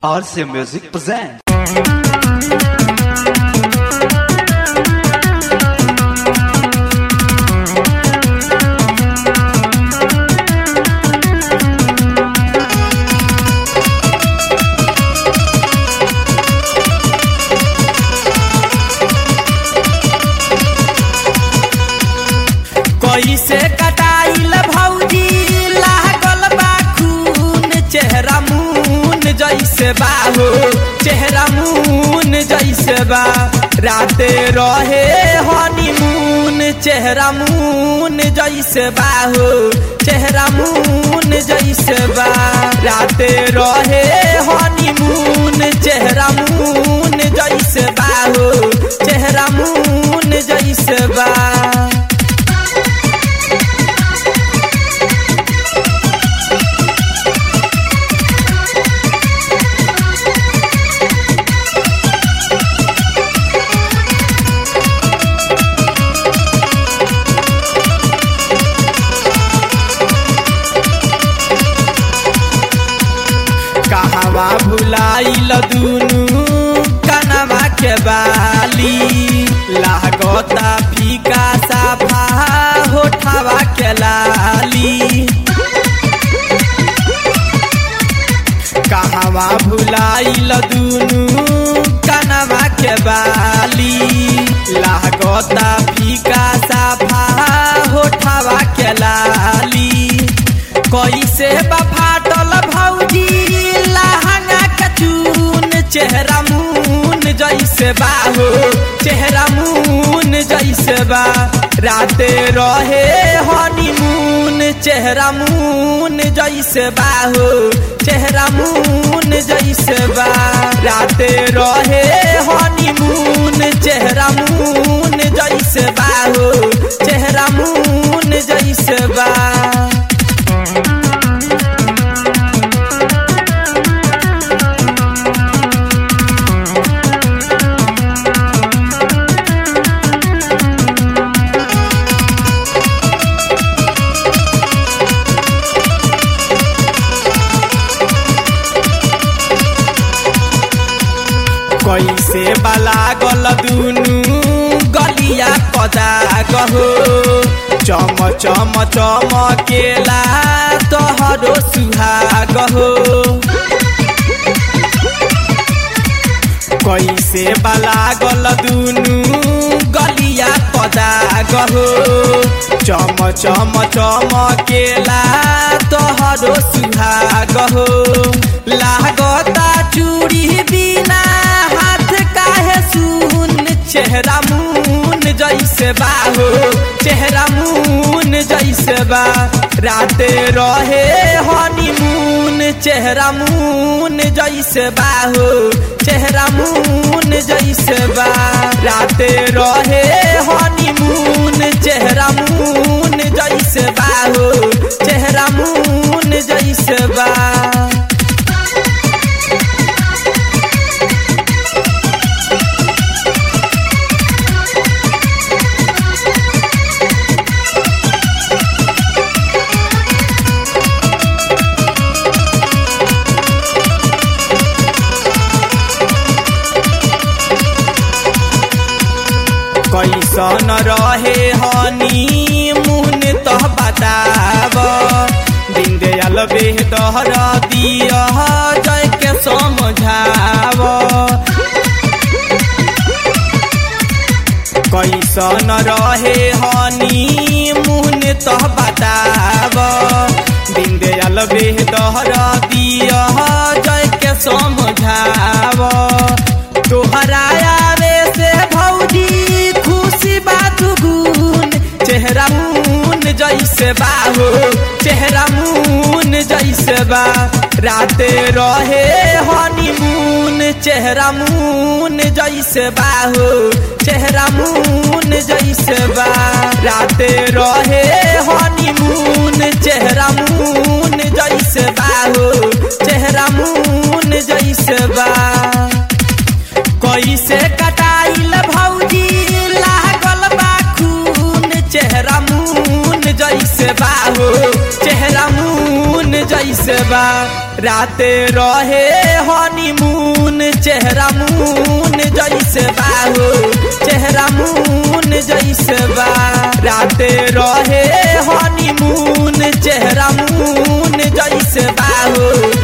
RC Music presents. कैसे कटाइल भौजी लागल बा खून चेहरा मून जैसे बा हो चेहरा मून जैसे बा राते रहे हनीमून चेहरा मून जैसे बा हो चेहरा मून जैसे बा राते रहे हनीमून चेहरा मून जैसे बा हो चेहरा मून जैसे बा कहवा भुलाइल दुनु कनवा के बाली लागता फीका साफा होठवा के लाली कहवा भुलाइल दुनु कनवा के बाली लागता फीका साफा होठवा के लाली कैसे बफाटल भौजी लहंगा के चून चेहरा मून जैसे बा हो चेहरा मून जैसे बा राते रहे हनीमून चेहरा मून जैसे बा हो चेहरा मून जैसे बा राते रहे हनीमून चेहरा मून जैसे बा हो चेहरा मून जैसे बा कैसे बलागल दुनु गलिया कदा गहो चम चम चमकेला तोहरो सुहाग हो कैसे बलागल दुनु गलिया कदा गहो चम चम चमकेला तोहरो सुहाग हो लागता चूड़ी बिना हाथ काहे सुन चेहरा मून जैसे बा हो चेहरा मून जैसे बा राते रहे हनीमून चेहरा मून जैसे बा हो चेहरा मून जैसे बा राते रहे हनीमून चेहरा मून जैसे बा हो चेहरा मून जैसे बा कैसन रहे हनी मुहन तो बताब दिन दयाल बेहतर दिया जय के समझाव कैसन रहे हनी मुहन तो बताब दिन दयाल बेहतर दिया जय के समझाव तोहरा आवे से भौजी खुशी बात गुन चेहरा मून जैसे बा हो चेहरा मून जैसे बा राते रहे हनीमून चेहरा मून जैसे बा हो चेहरा मून जैसे बा राते रहे हनीमून चेहरा मून जैसे बा हो चेहरा मून जैसे बा कैसे कटाइल भौजी लागल बा खून चेहरा मून जैसे बा हो चेहरा मून जैसे बा राते रहे हनी चेहरा मून जैसे बा हो चेहरा मून जैसे बा राते रहे हनीमून चेहरा मून जैसे बा हो